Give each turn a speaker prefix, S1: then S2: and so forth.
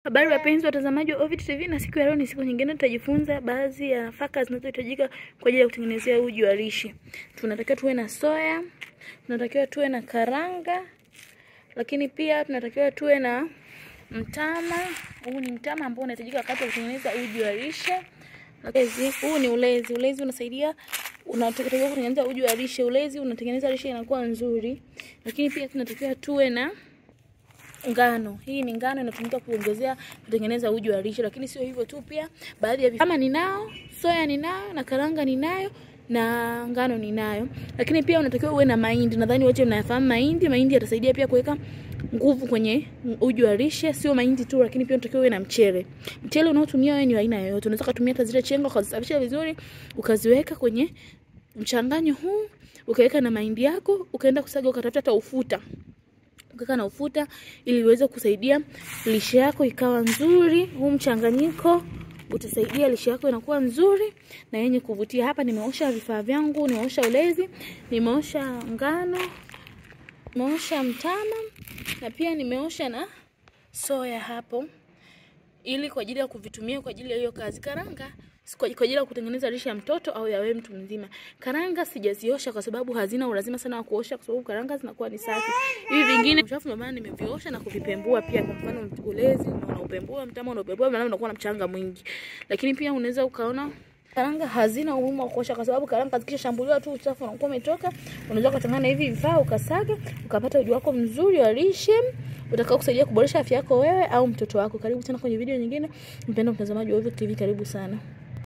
S1: Habari wapenzi watazamaji wa Ovid TV, na siku ya leo ni siku nyingine, tutajifunza baadhi ya nafaka zinazohitajika kwa ajili ya kutengenezea uji wa lishe. Tunatakiwa tuwe na soya, tunatakiwa tuwe na karanga, lakini pia tunatakiwa tuwe na mtama. Huu ni mtama ambao unahitajika wakati wa kutengeneza uji wa lishe. Ulezi, huu ni ulezi. Ulezi unasaidia unatakiwa kutengeneza uji wa lishe. Ulezi unatengeneza lishe inakuwa nzuri, lakini pia tunatakiwa tuwe na ngano. Hii ni ngano inatumika kuongezea kutengeneza uji wa lishe, lakini sio hivyo tu, pia baadhi ya vifaa kama ninao, soya ninayo na karanga ninayo na ngano ninayo, lakini pia unatakiwa uwe na mahindi. Nadhani wote mnayafahamu mahindi. Mahindi yatasaidia pia kuweka nguvu kwenye uji wa lishe. Sio mahindi tu, lakini pia unatakiwa uwe na mchele. Mchele unaotumia wewe ni aina yoyote, unaweza kutumia hata zile chenga ukazisafisha vizuri, ukaziweka kwenye mchanganyo huu, ukaweka na mahindi yako, ukaenda kusaga, ukatafuta hata ufuta ukaweka na ufuta ili uweze kusaidia lishe yako ikawa nzuri. Huu mchanganyiko utasaidia lishe yako inakuwa nzuri na yenye kuvutia. Hapa nimeosha vifaa vyangu, nimeosha ulezi, nimeosha ngano, nimeosha mtama na pia nimeosha na soya hapo, ili kwa ajili ya kuvitumia kwa ajili ya hiyo kazi. Karanga kwa ajili ya kutengeneza lishe ya mtoto au ya wewe mtu mzima. Karanga sijaziosha kwa sababu hazina ulazima sana wa kuosha, kwa sababu karanga zinakuwa ni safi. Hivi vingine uchafu, ndio maana nimeviosha na kuvipembua pia. Kwa mfano ulezi unaupembua, mtama unaupembua, maana unakuwa na mchanga mwingi. Lakini pia unaweza ukaona karanga hazina umuhimu wa kuosha kwa sababu karanga zikishambuliwa tu uchafu unakuwa umetoka. Unaweza kuchanganya hivi vifaa ukasaga, ukapata uji wako mzuri wa lishe utakao kusaidia kuboresha afya yako wewe au mtoto wako. Karibu sana kwenye video nyingine, mpendwa mtazamaji wa Ovid TV, karibu sana.